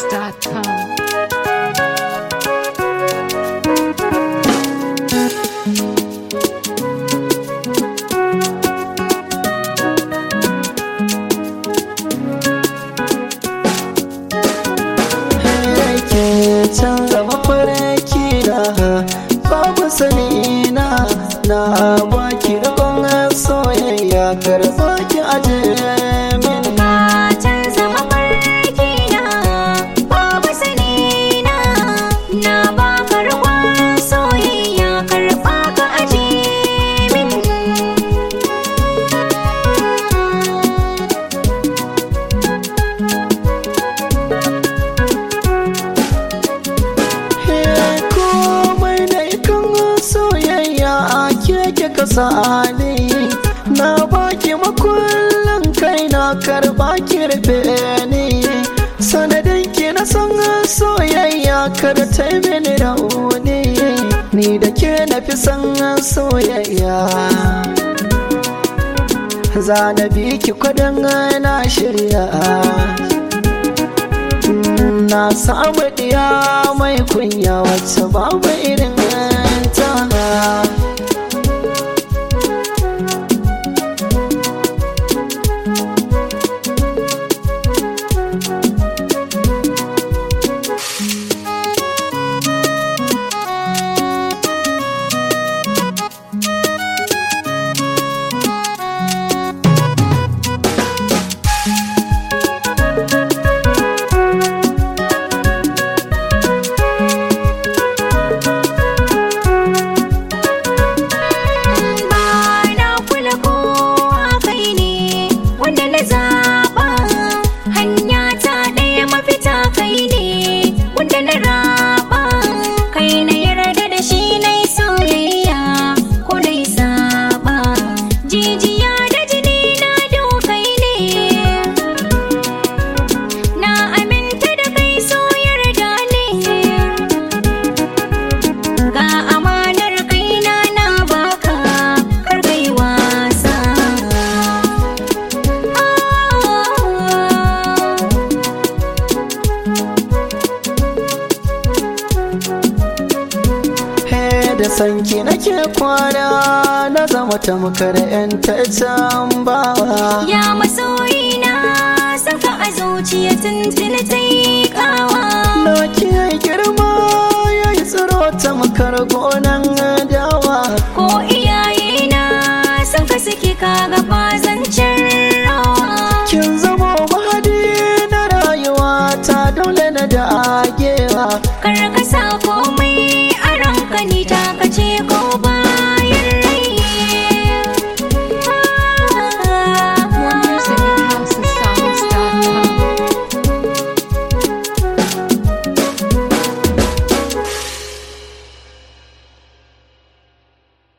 NigerPhoenix.com. ke canza mafarki na babu sani na na baki rikon soyayya karba ki aje min Matan zama farki na babu sani na na baka ruwan soyayya karɓa ka aje min. He komai da ikan soyayya a keke kasa ne na baki makullin kai na karba ki rufe ni sanadin ki na san soyayya kar ta yi mini rauni ni da ke na fi san soyayya za na bi ki kwadon na shirya na samu diya mai kunya wacce babu irin ta Ba na kula kowa kai ne wanda na zaɓa hanya ta ɗaya mafita kai ne wanda na raɓa kai na yarda da shi na yi soyayya ko na yi saɓa jijiya da jini na dokai ne na aminta da kai so yarda ne ga amanar kaina na baka kar kai wasa he da sanki nake kwana na zama tamkar yan can bawa ya masoyina saka a zuciya tuntuni ta yi kawa Loki ya girma ya yi tsiro tamkar gonan dawa ko